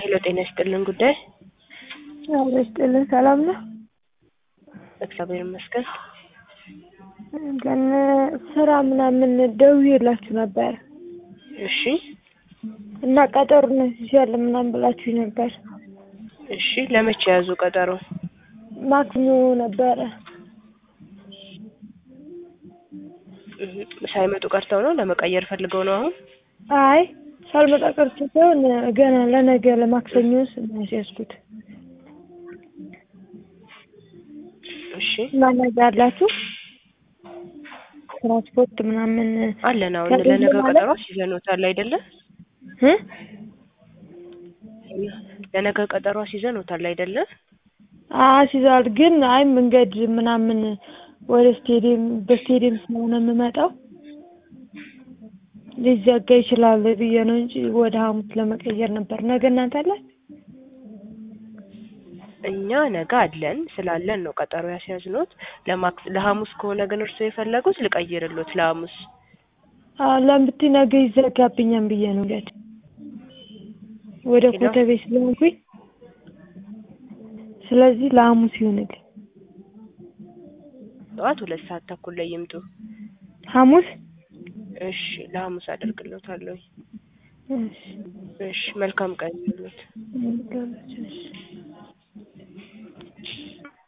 ሄሎ ጤና ይስጥልን ጉዳይ አብሮ ይስጥልን ሰላም ነው? እግዚአብሔር ይመስገን። ግን ስራ ምናምን ደውዬላችሁ ነበር እሺ እና ቀጠሮ እናስይዛለን ምናምን ብላችሁኝ ነበር። እሺ ለመቼ ያዙ ቀጠሮ? ማክሰኞ ነበረ። እህ፣ ሳይመጡ ቀርተው ነው ለመቀየር ፈልገው ነው አሁን? አይ ሳልመጣ ቀርቶ ሳይሆን ገና ለነገ ለማክሰኞ ያስያዝኩት እሺ እና ነገ አላችሁ ትራንስፖርት ምናምን አለን። አሁን ከዚህ ለነገ ማለት- ቀጠሮ አስይዘኖታል አይደለ? እ? ለነገ ቀጠሮ አስይዘኖታል አይደለ? አስይዘዋል ግን አይ መንገድ ምናምን ወደ ስቴዲየም በስቴዲየም ስለሆነ የምመጣው ሊዘጋ ይችላል ብዬ ነው እንጂ ወደ ሐሙስ ለመቀየር ነበር። ነገ እናንተ አላችሁ? እኛ ነገ አለን ስላለን ነው ቀጠሮ ያስያዝኖት። ለማክስ ለሐሙስ ከሆነ ግን እርስዎ የፈለጉት ልቀይርሎት ለሐሙስ። አዎ ለምን ብትይ ነገ ይዘጋብኛል ብዬ ነው እንግዲህ ወደ ሄሎ? ኮተቤ ስለሆንኩኝ ስለዚህ ለሐሙስ ይሁንልኝ። ጠዋት ሁለት ሰዓት ተኩል ላይ ይምጡ። ሐሙስ እሺ ለሐሙስ አደርግሎታለሁ። እሺ እሺ መልካም ቀን ይሁንልዎት። እሺ